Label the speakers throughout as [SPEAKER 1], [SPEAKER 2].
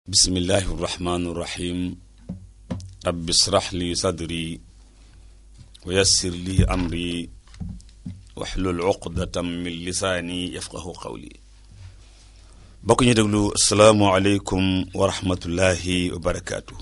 [SPEAKER 1] bismillahi irrahmani irrahim rabbi israh li sadri wa yassir li amri waxlul uqdatam min lisaani yafqahu qawli bokk ñu déglu asalaamualeykum wa rahmatullahi wa barakaatu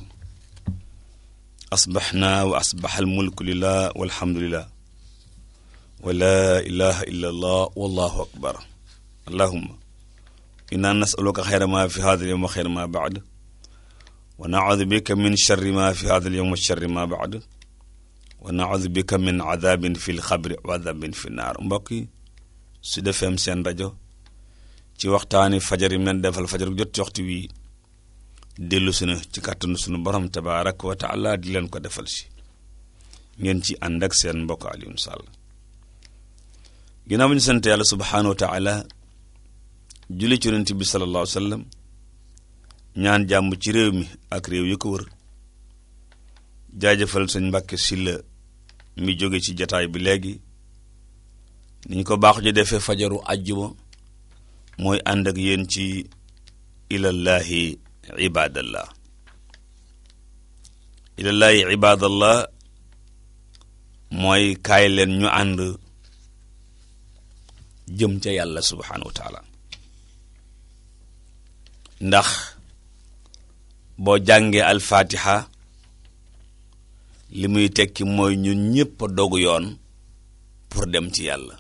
[SPEAKER 1] asbaxna wa asbax almulku lillah walhamdulillah wa laa ilaha illa allah wallahu akbar allahuma inna nasaluka xayra ma fi hada alyawm wa xayra ma baad wa naudu bika min charri ma fi hada alyawm wa charri ma baad wa naudu bika min adabin fi lxabri wa adabin fi naar mbokk yi Sud FM seen rajo ci waxtaani fajar yi leen defal fajar jot ci waxtu wi dellu sunu ci kàttanu sunu borom tabaaraka wa taala di leen ko defal si ngeen ci ànd ak seen mbokk Alioune Sall ginnaaw bi ñu sant yàlla subhaanahu wa taala julli ci yonent bi sallallahu alayhi wa sallam ñaan jàmm ci réew mi ak réew yi ko wër jaajëfal sëñ Mbàkke Sylla mi jóge ci jataay bi léegi ni ñu ko baaxu ji defee fajaru àjjuma mooy ànd ak yéen ci ilallahi ibadallah ilallahi ibadallah mooy kaay leen ñu ànd jëm ca yàlla subhaanahu wa taala ndax boo jàngee alfaatiha li muy tekki mooy ñun ñépp a dogu yoon pour dem ci yàlla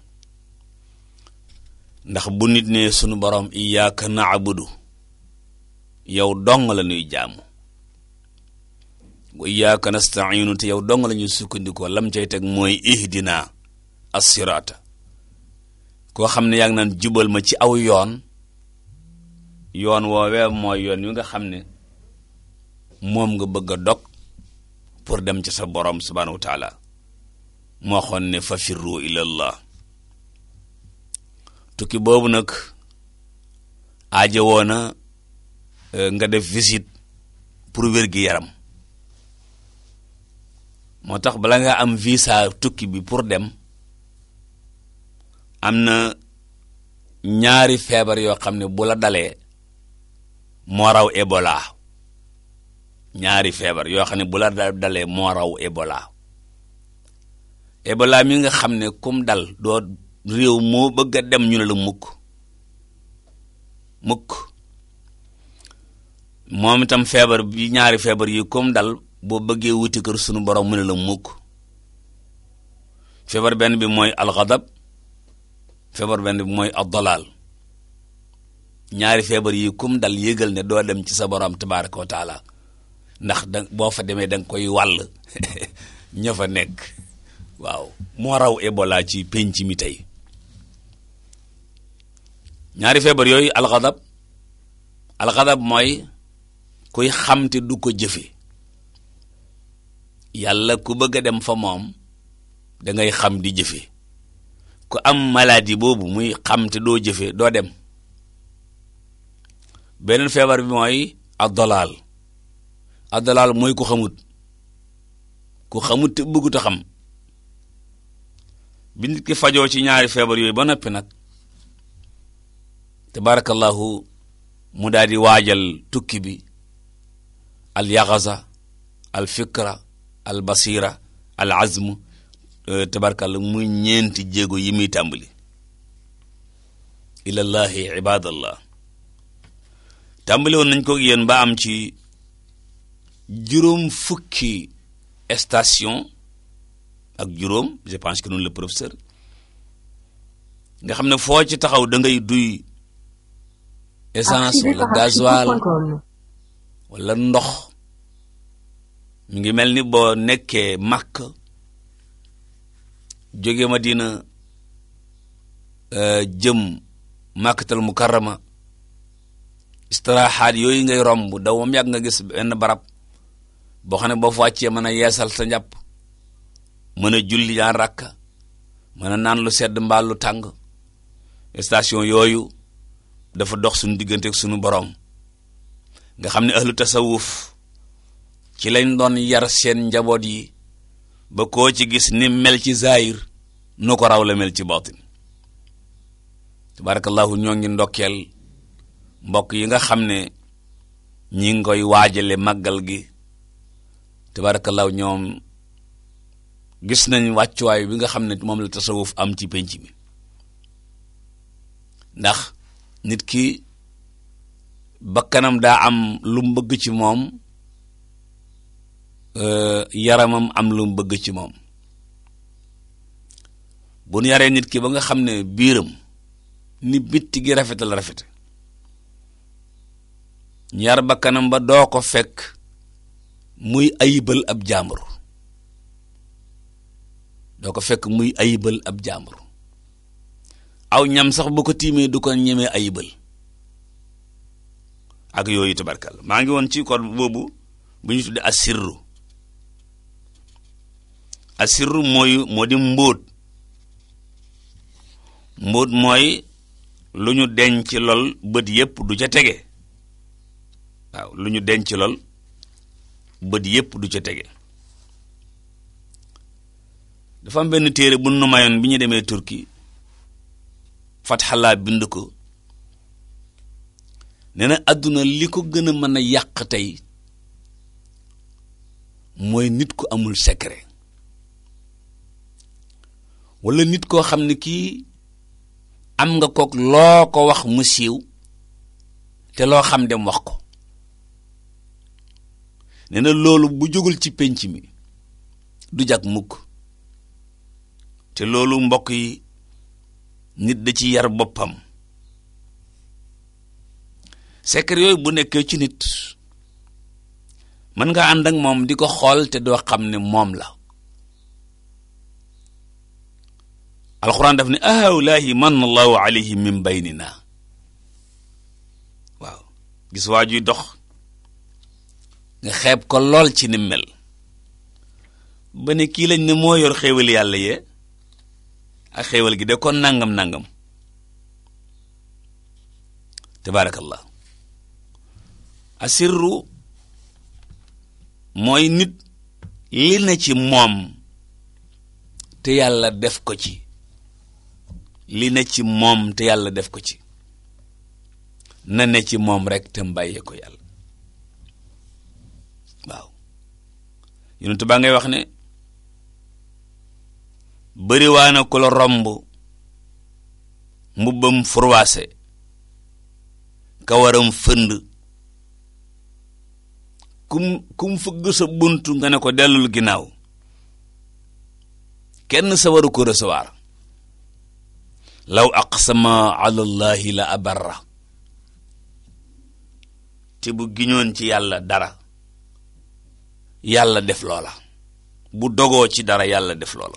[SPEAKER 1] ndax bu nit ne sunu borom iyyaka na'budu yow dong la ñuy jaamu wa iyyaka nasta'inu te yow dong la ñuy sukkandikoo lam cay teg mooy ihdina as-sirata koo xam ne yaa ngi naan jubal ma ci aw yoon yoon woowee mooy yoon wi nga xam ne moom nga bëgg a dog pour dem ci sa borom subhaanahu wa taala moo xoon ne fa firru ilallah tukki boobu nag aajo woona nga def visite pour wér gi yaram moo tax bala nga am visa tukki bi pour dem am na ñaari feebar yoo xam ne bu la dalee moo raw Ebola ñaari feebar yoo xam ne bu la dalee moo raw Ebola Ebola mi nga xam ne kum dal doo réew moo bëgg a dem ñu ne la mukk mukk moom itam feebar bi ñaari feebar yi kum dal boo bëggee wuti kër sunu borom mu ne la mukk feebar benn bi mooy alxadab feebar benn bi mooy addalaal ñaari feebar yi kum dal yëgal ne doo dem ci sa borom tabaraka wa taala ndax da boo fa demee da nga koy wàll ña fa nekk waaw moo raw Ebola ci penc mi tey ñaari feebar yooyu alxadab alxadab mooy kuy xam te du ko jëfe yàlla ku bëgg a dem fa moom da ngay xam di jëfe ku am maladie boobu muy xam te doo jëfe doo dem beneen feebar bi mooy addalaal addalaal mooy ku xamut ku xamut te bëggut a xam bi nit ki fajoo ci ñaari feebar yooyu ba noppi nag tabarakallahu mu daal di waajal tukki bi al yaxasa al fikra al basira al azm tabarakallahu muy ñeenti jéego yi muy tàmbali ilallahi ibadallah tàmbali woon nañ ko yéen ba am ci juróom fukki station ak juróom je pense que noonu le professeur nga xam ne foo ci taxaw da ngay duy essence wala gasoil wala ndox mi ngi mel ni boo nekkee màkk jóge Madina jëm màkkatal mukarrama istiraxaat yooyu ngay romb daw moom yàgg nga gis benn barab boo xam ne boo fa wàccee mën a yeesal sa njàpp mën a julli ñaar rakka mën a naan lu sedd mbaa lu tàng station yooyu dafa dox suñu diggante ak suñu borom nga xam ne ahlu tasawuf ci lañ doon yar seen njaboot yi ba koo ci gis ni mel ci zahir nu ko raw la mel ci batin tabarakallahu ñoo ngi ndokkeel mbokk yi nga xam ne ñi ngi koy waajale màggal gi tabaarakallaahu ñoom gis nañ wàccuwaay bi nga xam ne moom la tasawuf am ci penc mi ndax nit ki bakkanam daa am lu mu bëgg ci moom yaramam am lu mu bëgg ci moom bu nu yaree nit ki ba nga xam ne biiram ni bitti gi rafetal rafet ñaar bakkanam ba doo ko fekk muy ayibal ab jàmbur doo ko fekk muy ayibal ab jàmbur aw ñam sax bu ko tiimee du ko ñemee ayibal ak yooyu tabarkal maa ngi woon ci kon boobu bu ñu tuddee asirru asirru mooy moo di mbóot mbóot mooy lu ñu denc lool bët yépp du ca tege waaw lu ñu denc lool bët yépp du ca tege dafa am benn téere bu nu mayoon bi ñu demee Turki fatxalaa bind ko nee na àdduna li ko gën a mën a yàq tey mooy nit ku amul secret wala nit koo xam ne kii am nga kook loo ko wax mu siiw te loo xam dem wax ko nee na loolu bu jógul ci penc mi du jag mukk te loolu mbokk yi nit da ci yar boppam secret yooyu bu nekkee ci nit mën nga ànd ak moom di ko xool te doo xam ne moom la alxuraan daf ne ahawlaahi man allahu alayhim min baynina waaw gis waa juy dox nga xeeb ko lool ci ni mel ba ne kii lañ ne moo yor xéewal yàlla yee ak xéewal gi de kon nangam nangam tabaarakallah asirru mooy nit li na ci moom te yàlla def ko ci li na ci moom te yàlla def ko ci na ne ci moom rek te mbàyyee ko yàlla waaw yonent baa ngay wax ne bëriwaana ku la romb mbubbam furwaase kawaram fënd kum kum fëgg sa buntu nga ne ko dellul ginnaaw kenn sa waru ko recevoir law aqsama ala allahi la abarra te bu giñoon ci yàlla dara yàlla def loola bu dogoo ci dara yàlla def loola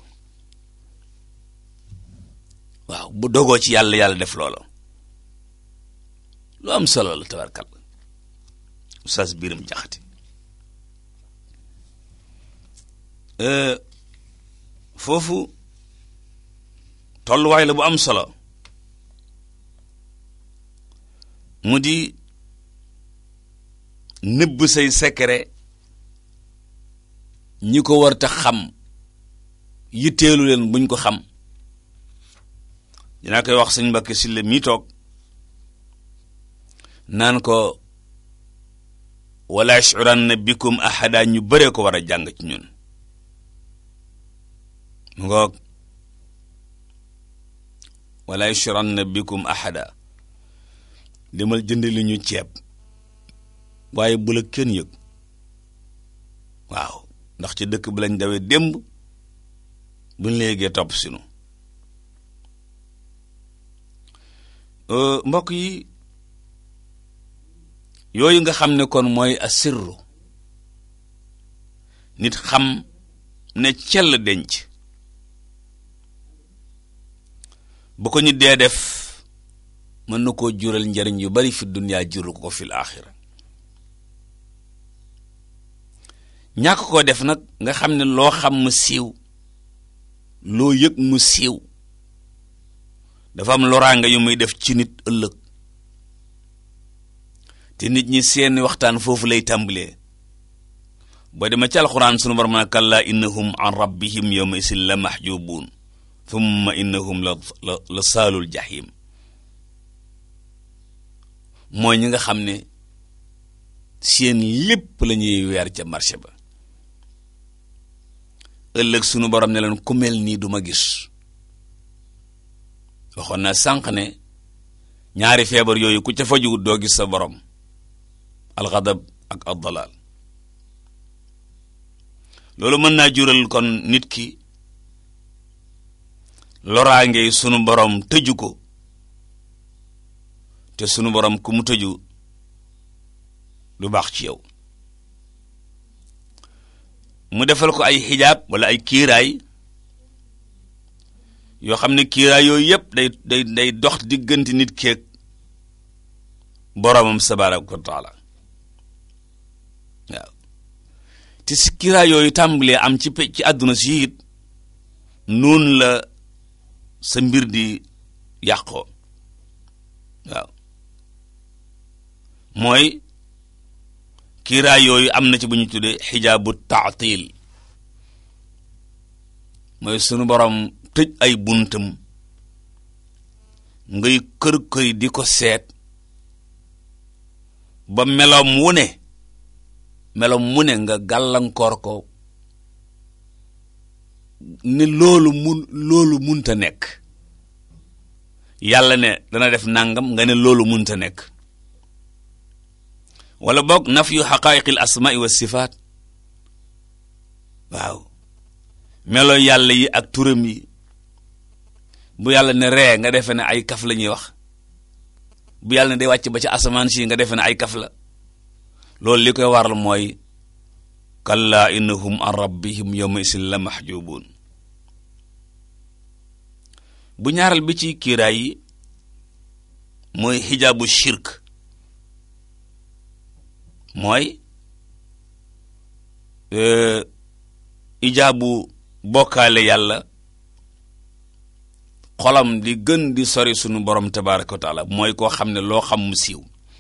[SPEAKER 1] waaw bu dogoo ci yàlla yàlla def loola lu am solo la tabarkal oustaz biram jaxati foofu tolluwaay la bu am solo mu di nëbb say secret ñi ko war ta xam yitteelu leen buñ ko xam dinaa koy wax sëñ Mbàkke Sylla mii toog naan ko wala yash'uranna bikum ahada ñu bëree ko war a jàng ci ñun mu ngoog wala yash'uranna bikum ahada demal jënd li ñu ceeb waaye bu la kenn yëg waaw ndax ci dëkk bi lañ dawee démb buñ la yëgee topp sinu mbokk yi yooyu nga xam ne kon mooy asirru nit xam ne cell denc bu ko ñu dee def mën na koo jural njariñ yu bari fi duniyaa juru ko fil axira ñàkk koo def nag nga xam ne loo xam mu siiw loo yëg mu siiw dafa am loraanga yu muy def ci nit ëllëg te nit ñi seen waxtaan foofu lay tàmbalee boo demee ci alxuraan sunu borom na kallaa innahum an rabbihim yawma isin la mahjubuun thumma innahum la la la saalul jahim mooy ñi nga xam ne seen lépp la ñuy weer ca marché ba ëllëg sunu borom ne leen ku mel nii du ma gis waxoon na sànq ne ñaari feebar yooyu ku ca fajuwut doo gis sa borom alxadab ak addalaal loolu mën naa jural kon nit ki loraange sunu borom tëju ko te sunu borom ku mu tëju du baax ci yow mu defal ko ay xijaab wala ay kiiraay yoo xam ne kiiraay yooyu yëpp day day day dox diggante nit keeg boromam tabaaraka wa taala waaw te si kiiraay yooyu tàmbalee am ci pe ci àdduna si it noonu la sa mbir di yàqoo waaw mooy kiiraay yooyu am na ci bu ñu tuddee xijaabu taatil mooy sunu borom tëj ay buntam ngay kër këri di ko seet ba meloom wu ne meloom mu ne nga gàllankoor ko ne loolu mun loolu munta nekk yàlla ne dana def nangam nga ne loolu munta nekk wala boog naf yu xaqaayiqil asmaai wa sifaat waaw melo yàlla yi ak turam yi bu yàlla ne ree nga defe ne ay kaf la ñuy wax bu yàlla ne day wàcc ba ci asamaan si nga defe ne ay kaf la loolu li koy waral mooy kalla innahum an rabbihim yawma isin la mahjubun bu ñaaral bi ci kiiraay yi mooy xijaabu shirk mooy ijaabu bokkaale yàlla xolam di gën di sori sunu borom tabaraka wa taala mooy koo xam ne loo xam mu siiw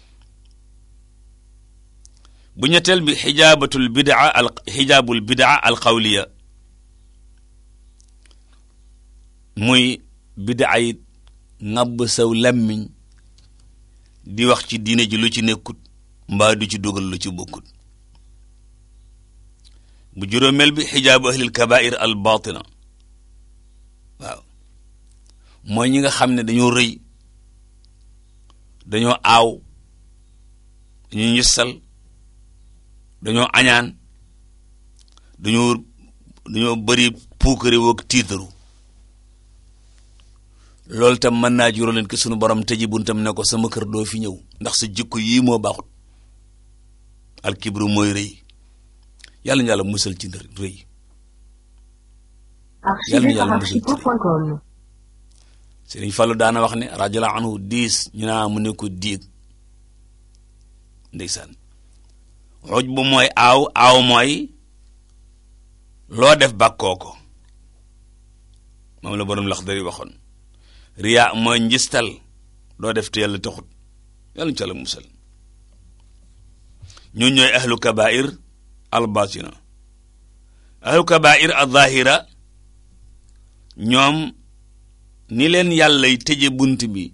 [SPEAKER 1] bu ñetteel bi xijaabatul bidaa al xijaabul bidaa al qawliya muy bidaa yi ŋàbb saw lammiñ di wax ci diine ji lu ci nekkut mbaa du ci dugal lu ci bokkut bu juróomeel bi xijaabu ahlil kabair al batina waaw mooy ñi nga xam ne dañoo rëy dañoo aaw dañoo ñissal dañoo añaan dañoo dañoo bëri puukare woog tiitaru loolu tam mën naa juróo leen ki sunu borom tëji buntam ne ko sama kër doo fi ñëw ndax sa jikko yii moo baaxut alkibru mooy rëy yàlla na yàlla musal ci rëy yàlla na yàlla musal ci rëy Sëriñ Fallu daana wax ne radiyallahu anhu diis ñu naa mu ne ko diig ndeysaan xuj bu mooy aaw aaw mooy loo def bàkkoo ko moom la borom lax dari waxoon riya mooy njistal loo def te yàlla taxut yàlla ñu ca la musal ñun ñooy ahlu kabair al batina ahlu kabair al zahira ñoom ni leen yàllay tëje bunt bi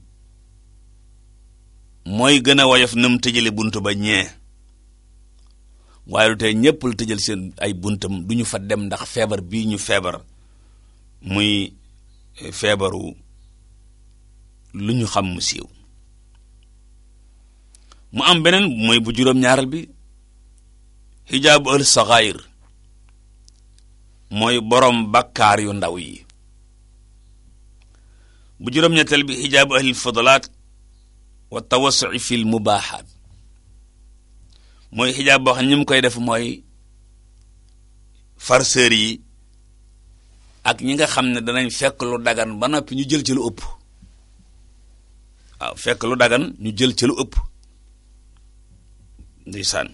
[SPEAKER 1] mooy gën a woyof nam tëjale bunt ba ñee waaye lu tey ñëpp la tëjal seen ay buntam du ñu fa dem ndax feebar bii ñu feebar muy feebaru lu ñu xam mu siiw mu am beneen mooy bu juróom-ñaaral bi xijaabu al saxaayir mooy borom bakkaar yu ndaw yi bu juróom-ñetteel bi xijaabu ahlil fadalaat wa tawasui fil mubaaxaat mooy xijaab boo xam ne ñi mu koy def mooy farceur yi ak ñi nga xam ne danañ fekk lu dagan ba noppi ñu jël ci lu ëpp waaw fekk lu dagan ñu jël ci lu ëpp ndeysaan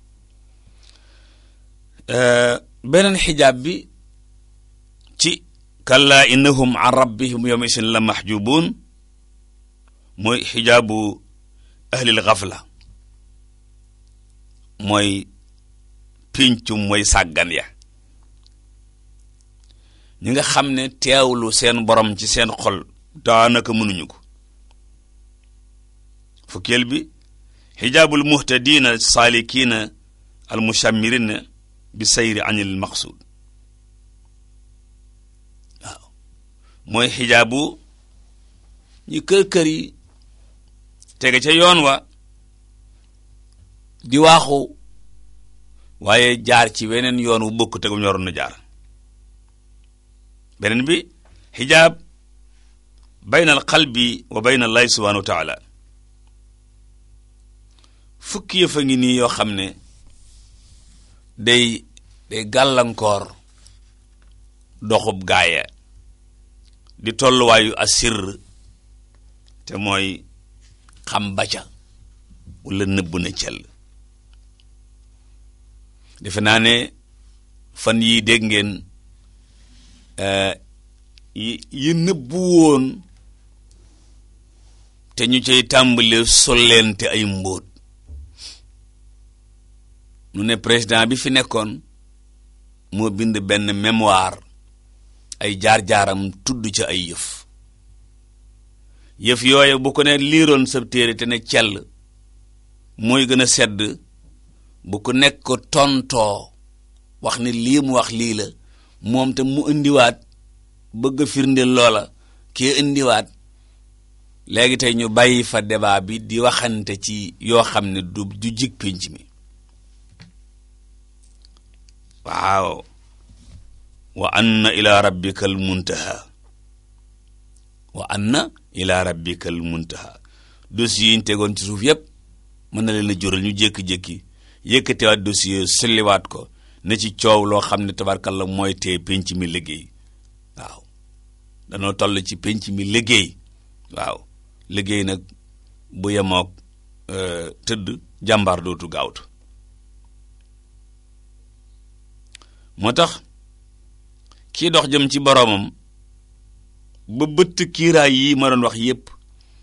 [SPEAKER 1] beneen xijaab bi ci kalla innahum an rabbihim yawma isin la mahjubun mooy xijaabu ahlil xafla mooy pincum mooy sàggan ya ñi nga xam ne teewlu seen borom ci seen xol daanaka mënuñu ko fukkeel bi xijaabul muhtadina salikina al mushammirina bi sayri anil maqsud waaw mooy xijaabu ñi kër-kër yi tege ca yoon wa di waaxu waaye jaar ci weneen yoon wu bokk tegu ñoroon na jaar beneen bi xijaab bayna al qalbi wa bayna allahi subhanahu wa taala fukki yëf a ngi nii yoo xam ne day day gàllankoor doxub gaaya di tolluwaayu asir te mooy xam baca wala nëbb na cell defe naa ne fan yii dégg ngeen yi yi nëbbu woon te ñu cay tàmbale solleente ay mbóot nu ne président bi fi nekkoon moo bind benn mémoire ay jaar-jaaram tudd ca ay yëf yëf yooye bu ko ne liiroon sa téere te ne cell mooy gën a sedd bu ko nekk ko tontoo wax ne lii mu wax lii la moom te mu indiwaat bëgg a firndeel loola kii indiwaat léegi tey ñu bàyyi fa débat bi di waxante ci yoo xam ne du du jig pénc mi waaw wa anna ila rabbika al muntaha wa anna ila rabbika al muntaha dossier yi ñu tegoon ci suuf yépp mën na leen a jural ñu jékki-jékki yëkkatewaat dossier sulliwaat ko na ci coow loo xam ne tabarkalla mooy tee penc mi liggéey waaw danoo toll ci penc mi liggéey waaw liggéey nag bu yemook tëdd jàmbaar dootu gaawtu moo tax kii dox jëm ci boroomam ba bëtt kiiraay yi ma doon wax yépp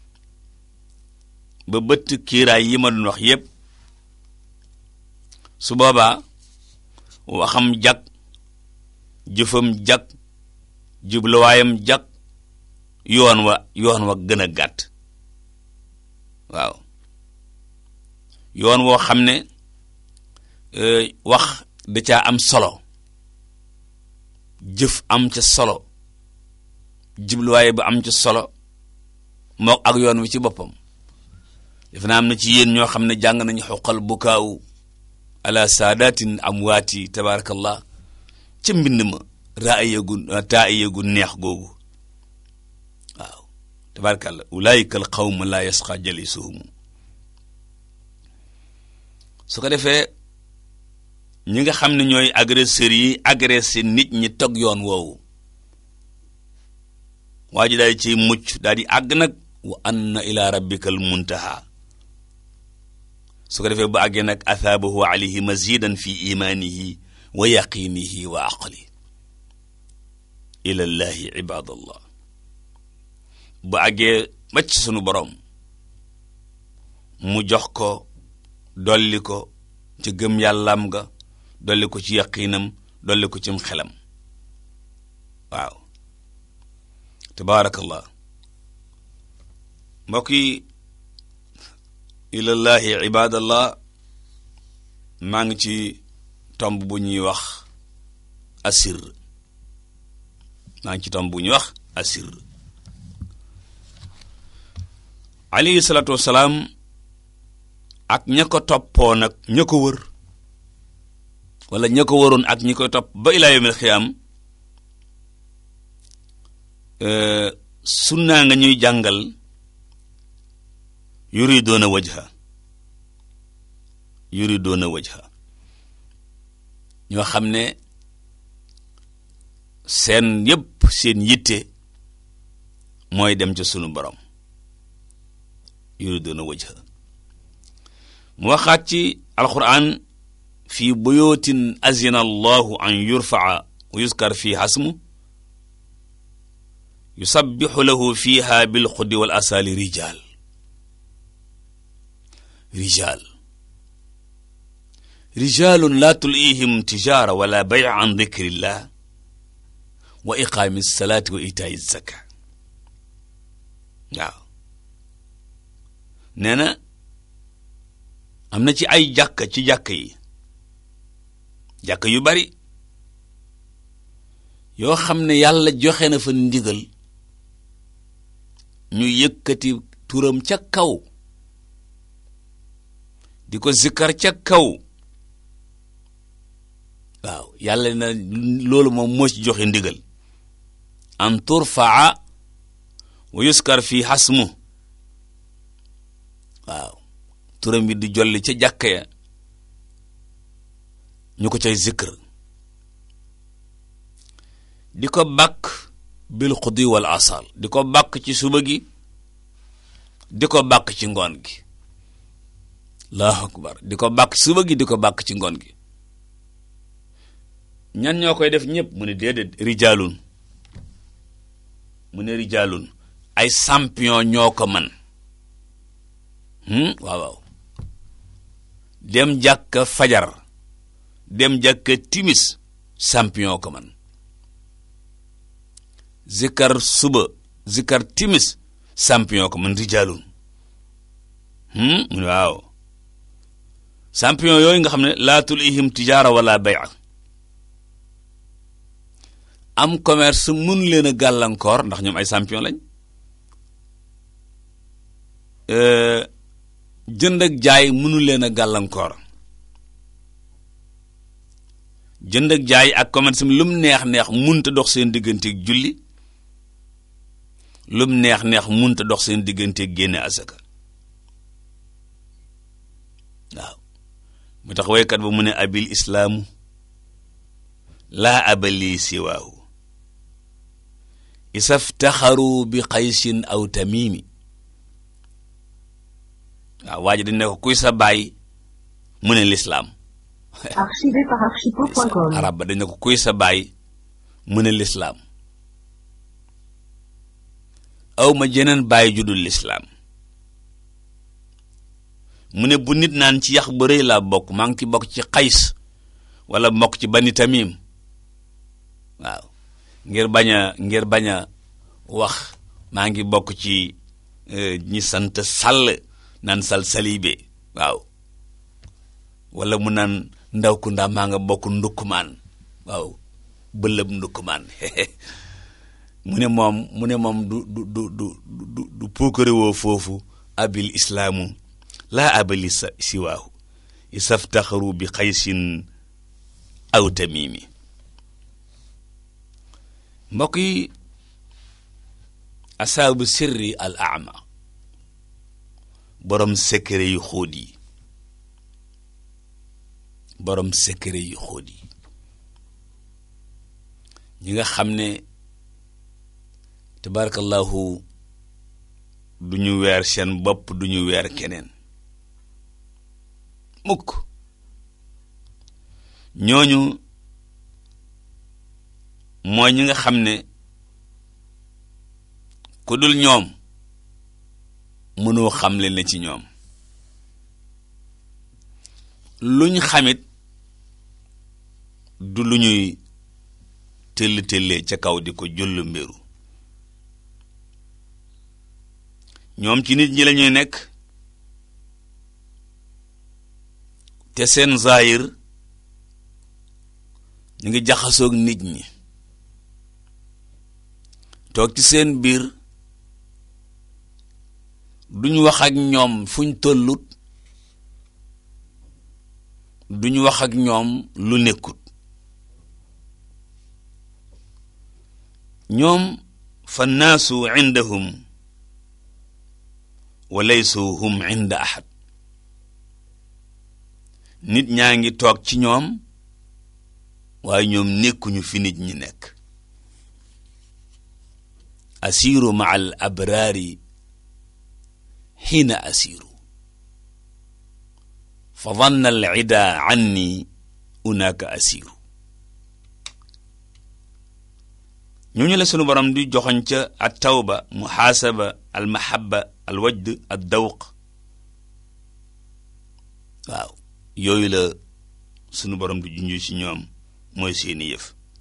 [SPEAKER 1] ba bëtt kiiraay yi ma doon wax yépp su boobaa waxam jag jëfam jag jubluwaayam jag yoon wa yoon wa gën a gàtt waaw yoon woo xam ne wax da caa am solo jëf am ca solo jubluwaay ba am ca solo mook ak yoon wi ci boppam def naa am na ci yéen ñoo xam ne jàng nañu xoqal bukaawu ala saadatin amwaati tabarakallah ca mbind ma raayagu taayagu neex googu waaw tabarakallah ulaayika al qawma la yasqa jalisuhum su ko defee ñi nga xam ne ñooy agresseurs yi agressé nit ñi tog yoon woowu waa ji daal di ciy mucc daal di àgg nag wa anna ila rabbika al muntaha su ko defee bu àggee nag athaabahu alayhi mazidan fi imanihi wa yaqinihi wa aqli ila llahi ibadallah bu àggee macc sunu borom mu jox ko dolli ko ci gëm yàllaam nga dolli ko ci yaqiinam dolli ko cim xelam waaw tabaarakallah mbokk yi ilallahi ibadallah maa ngi ci tomb bu ñuy wax asir maa ngi ci tomb bu ñuy wax asir alayhi salaatu wassalaam ak ña ko toppoo nag ña ko wër wala ña ko waroon ak ñi koy topp ba ilaa yawmil xiyaam sunnaa nga ñuy jàngal yuridoona wajha yuridoona wajha ñoo xam ne seen yépp seen yitte mooy dem ca sunu borom yuridoona wajha mu waxaat ci alquran fi buyutin azina allahu an yurfaa wa yuskar fi hasmu yusabbihu lahu fiha bilxuddi wal asali rijal rijal rijalun la tulihim tijara wala bay an dikrillah wa iqaami salati wa itaayi zaka waaw nee na am na ci ay jàkka ci jàkka yi jàkka yu bari yoo xam ne yàlla joxe na fa ndigal ñu yëkkati turam ca kaw di ko zikkar ca kaw waaw yàlla na loolu moom moo ci joxe ndigal an turfaa wa yuskar fi xasmu waaw turam bi di jolli ca jàkka ya ñu ko cay zikr di ko bàkk bil xudi wal asal di ko bàkk ci suba gi di ko bàkk ci ngoon gi allahu akbar di ko bàkk ci suba gi di ko bàkk ci ngoon gi ñan ñoo koy def ñëpp mu ne déedéet rijaalun mu ne rijaalun ay champion ñoo ko man waaw waaw dem jàkka fajar dem jàkka timis champion ko man zikar suba zikar timis champion ko man rijaalun mu ne waaw champion yooyu nga xam ne laa tulihim tijaara wala bay'a am commerce mun leen a gàllankoor ndax ñoom ay champion lañ jënd ak jaay mënu leen a gàllankoor jënd ak jaay ak commerce mi lum neex neex munta dox seen digganteeg julli lum neex neex munta dox seen digganteeg génne asaka waaw mu tax waykat ba mu ne abil islaamu laa abali siwaahu isaftaxaru bi xaysin aw tamimi waaw waa ji dañ ne ko kuy sa baay mu ne lislaam
[SPEAKER 2] Archivé par archipo.com.
[SPEAKER 1] arab ba dañ ne ko kuy sa baay mu ne lislaam aw ma jeneen baay judul lislaam mu ne bu nit naan ci yax ba rëy laa bokk maa ngi ci bokk ci xays wala bokk ci bani tamim waaw ngir bañ a ngir bañ a wax maa ngi bokk ci ñi sant sàll naan sal salibe waaw wala mu naan ndaw ku ndaa maa nga bokk ndukkumaan waaw bëlëb ndukkumaan mu ne moom mu ne moom du du du du du du puukarewoo foofu abil islaamu laa abali sa siwaahu isaftaxaru bi xaysin aw tamimi mbokk yi asaabu sirri al ama borom secret yu xóot yi borom secret yu xóot yi ñi nga xam ne tabarakallahu du ñu weer seen bopp du ñu weer keneen mukk ñooñu mooy ñi nga xam ne ku dul ñoom mënoo xamle ne ci ñoom luñ xamit du lu ñuy tëll tëllee ca kaw di ko jullu mbiru ñoom ci nit ñi la ñuy nekk te seen zaahir ñu ngi jaxasoog nit ñi toog ci seen biir duñ wax ak ñoom fuñ tollut duñ wax ak ñoom lu nekkut ñoom fa naasu indahum wa laysu hum inda ahad nit ñaa ngi toog ci ñoom waaye ñoom nekkuñu fi nit ñi nekk asiru ma al abraari xiina asiru fa danna al ida anni unaaka asiru ñooñu la sunu borom di joxoñ ca at tawba muhaasaba al mahabba al wajd ad dawq waaw yooyu la sunu borom di junj ci ñoom mooy seeni yëf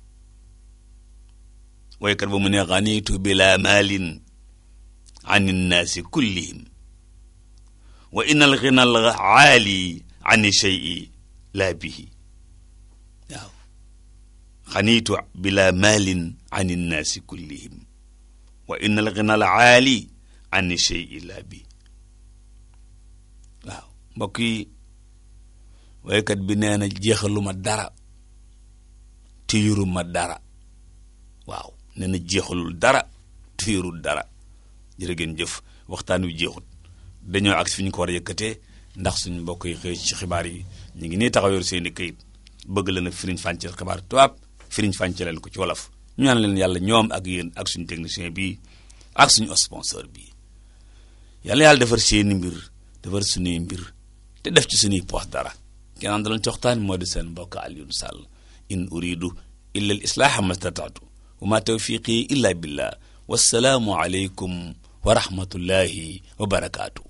[SPEAKER 1] waykat ba mu ne ganitu bila maalin an innaasi kullihim wa inna al ghina al aali an shay'i laa bihi waaw xaniitu bila maalin an innaasi kullihim wa inna al ghina al aali an shay'i laa bi waaw mbokk yi waykat bi nee na jeexaluma dara tuyuruma dara waaw nee na jeexalul dara tuyurul dara jërë ngeen jëf waxtaan wi jeexut dañoo ak fi ñu ko war a yëkkatee ndax suñu mbokk yi xëy ci xibaar yi ñu ngi nii taxaw yor seeni këyit bëgg la na firiñ fànceel xibaar tubaab firiñ fànceelal ko ci wolof ñu ñaan leen yàlla ñoom ak yéen ak suñu technicien bi ak suñu sponsor bi yàlla yàlla defar seeni mbir defar suñuy mbir te def ci suñuy poos dara kenaan daloon ci waxtaan moo di seen mbokk Alioune Sall in uridu illa al islaaha mastataatu wa ma tawfiqi illa billah wassalaamu aleykum wa rahmatullahi wa barakaatu